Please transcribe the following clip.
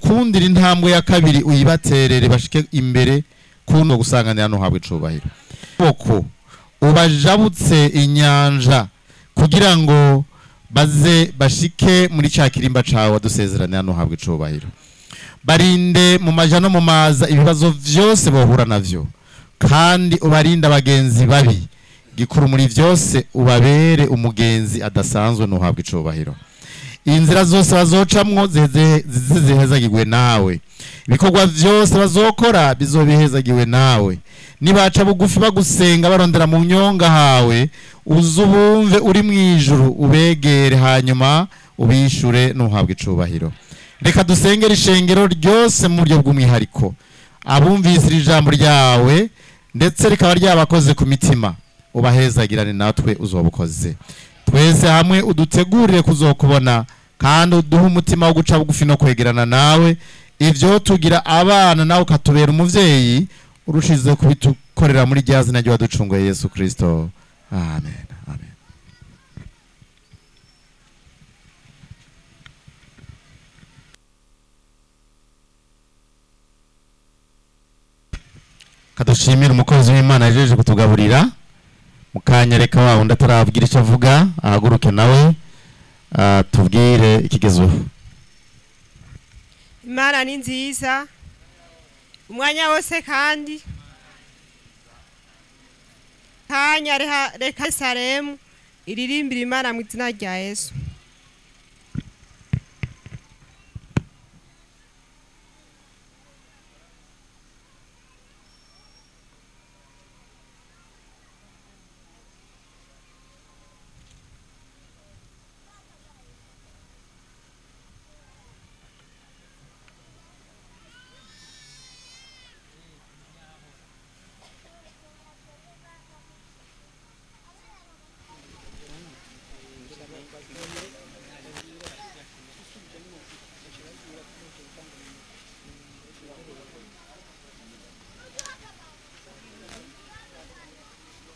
ubakundira intambwe ya kabiri uyibaterere bashike imbere kuno gusanganira no habwe icubahiro boko ubajabutse inyanja kugira ngo baze bashike muri ca kirimba cawe wadusezeranira no habwe icubahiro barinde mu maja no mu maza ibibazo vyose bohura navyo kandi ubarinde abagenzi babi gikuru muri vyose ubabere umugenzi adasanzwe nuhabwa icubahiro inzira zose bazocamwo zize zize zihezagirwe nawe ibikorwa vyose bazokora bizobihezagiwe nawe nibaca bugufi bagusenga barondera mu nyonga hawe uze ubumve uri mu ijuru ubegere hanyuma ubishure nuhabwa icubahiro reka dusengere ishengero ryose mu buryo bw'umwihariko abumvise iri jambo ryawe ndetse rikaba ryabakoze ku mitima ubahezagirane natwe uzobukoze twese hamwe udutegurire kuzokubona kandi uduhe umutima wo guca bugufi no kwegerana nawe ivyo tugira abana nawe ukatubera umuvyeyi urushize kubitukorera muri rya zina ry'uwaducunguye yesu kristo amen amen kadushimira umukozi w'imana yajeje kutugaburira mukanyereka wa wundi atarabwira icyo avuga ahaguruke nawe ah, tubwire ikigezweho imana ni nziza umwanya wose kandi kanya reha- reka salemu iririmbira imana mu izina rya yesu